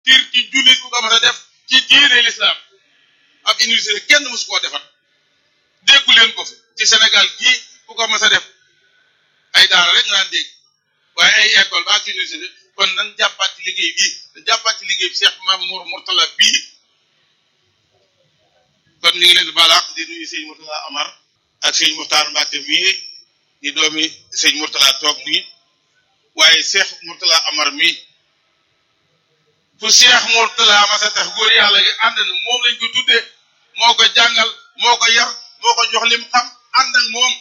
tiir ci jullit bu ko mas a def ci diine l'islam ak université kenn mosu koo defar déggu leen ko fi ci Sénégal gii ku ko mas a def ay daara rek nga daan dégg waaye ay école ba ak université kon nan jàppaat ci liggéey bii nan jàppaat ci liggéey bi Cheikh Mamour Mourtala bii kon ñu ngi leen di balaax di nuyu sëñ Mourtala Amar ak sëñ Muxtaar Mbàkke mii di doomi sëñ Mourtala toog nii waaye Cheikh Mourtala Amar mii fu Cheikh Mourtala ma sa tax góor yàlla gi ànd na moom lañ ko tuddee moo ko jàngal moo ko yar moo ko jox lim xam ànd ak moom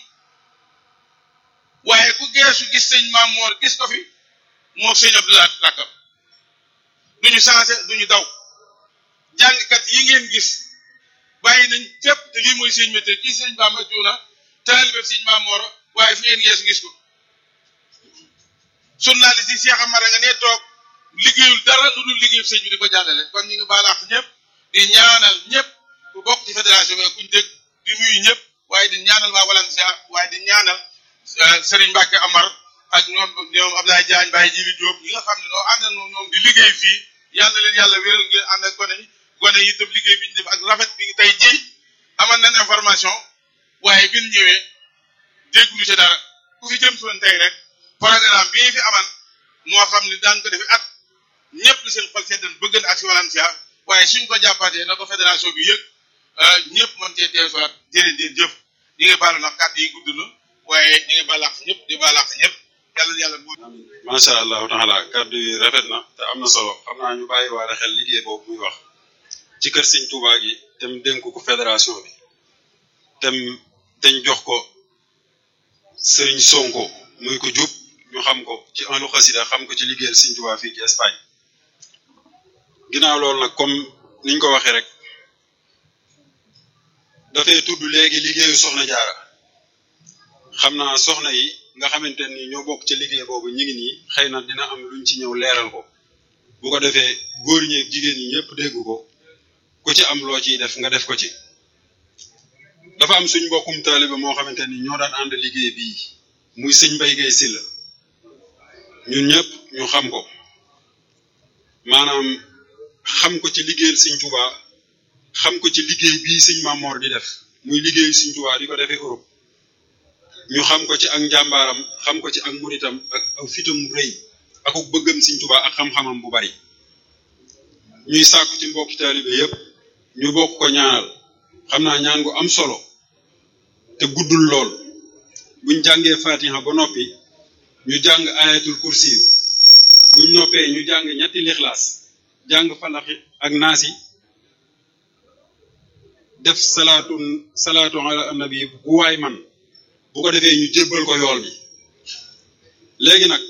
waaye ku geesu gis sëñ Mamoor gis ko fi moo sëñ Abdoulaye Takam duñu changé duñu daw jàngkat yi ngeen gis bàyyi nañ fépp te lii mooy sëñ métier kii sëñ Bamba Cuuna taalibe sëñ Mamoor waaye fu ngeen geesu gis ko journaliste yi Cheikh Amara nga ne toog liggéeyul dara lu dul liggéeyul sëñ bi di ko jàllale kon ñu ngi baalaax ñëpp di ñaanal ñëpp ku bokk ci fédération bi kuñ dégg di nuyu ñëpp waaye di ñaanal waa Valencia waaye di ñaanal Serigne Mbacke Amar ak ñoom ñoom Abdoulaye Diagne Baye Djibi Diop ñi nga xam ne noo ànd na ñoom di liggéey fii yàlla leen yàlla wéral ngeen ànd ak gone yi gone yi itam liggéey bi ñu def ak rafet bi tey ji amal nañ information waaye bi ñu ñëwee dégguñu ci dara ku fi jëm soon tey rek programme bii fi amal moo xam ne daan ko defi at ñëpp li seen xol seddan bëgg na ak si Valencia waaye suñ ko jàppaatee na ko fédération bi yëg ñëpp mën cee teew soit jërëjëf jëf ñi ngi baalu nag kàddu yi gudd na waaye ñi ngi baalaax ñëpp di baalaax ñëpp yàlla yàlla bu macha allahu taala kàddu yi rafet na te am na solo xam naa ñu bàyyi waale xel liggéey boobu muy wax ci kër Sëñ Tuubaa gi tem dénk ko fédération bi tem teñ jox ko Sëriñ Sonko muy ko jub ñu xam ko ci ahlu xasida xam ko ci liggéeyal Sëñ Tuubaa fii ci Espagne ginnaaw loolu nag comme niñ ko waxee rek dafay tudd léegi liggéeyu soxna jaara xam naa soxna yi nga xamante ni ñoo bokk ci liggéey boobu ñu ngi nii xëy na dina am luñ ci ñëw leeral ko bu ko defee góor ñi ak jigéen ñi ñëpp dégg ko ku ci am loo ciy def nga def ko ci dafa am suñ mbokkum taaliba moo xamante ni ñoo daan ànd liggéey bii muy sëñ Mbay Gay Silla ñun ñëpp ñu xam ko maanaam xam ko ci liggéeyal sëñ Tuubaa xam ko ci liggéey bii sëñ Mamor di def muy liggéeyu sëñ Tuubaa di ko defee Europe ñu xam ko ci ak njàmbaaram xam ko ci ak muritam ak aw fitam mu rëy ak bëggam sëñ Tuubaa ak xam-xamam bu bari ñuy sàkku ci mbokki taalibe yépp ñu bokk ko ñaanal xam naa ñaan gu am solo te guddul lool buñ jàngee fatiha ba noppi ñu jàng ayatul kursi buñ noppee ñu jàng ñetti lixlaas jàng falaxi ak naasi def salaatu salaatu ala annabi bu waay man bu ko defee ñu jébbal ko yool bi léegi nag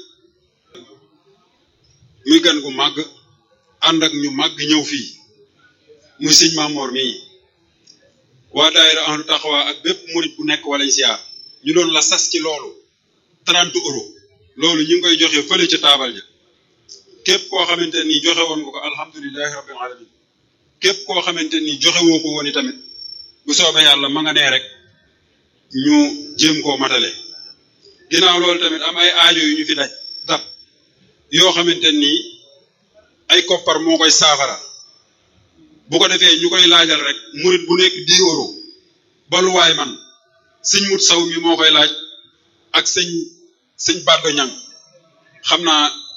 muy gan gu màgg ànd ak ñu màgg ñëw fii muy sëñ Mamor mii waa daayira ahlu taxawa ak bépp murit bu nekk Valencia ñu doon la sas ci loolu 30 euros loolu ñu ngi koy joxe fële ca taabal ja képp koo xamante ni joxe woon nga ko alhamdulilahi rabbil alamin képp koo xamante ni joxe woo ko woon i tamit bu soobee yàlla ma nga nee rek ñu jéem koo matale ginnaaw loolu tamit am ay aajo yu ñu fi daj dab yoo xamante ni ay koppar moo koy saafara bu ko defee ñu koy laajal rek murit bu nekk 10 euros baluwaay man sëñ mut saw mi moo koy laaj ak sëñ sëñ Baddo Ñang xam naa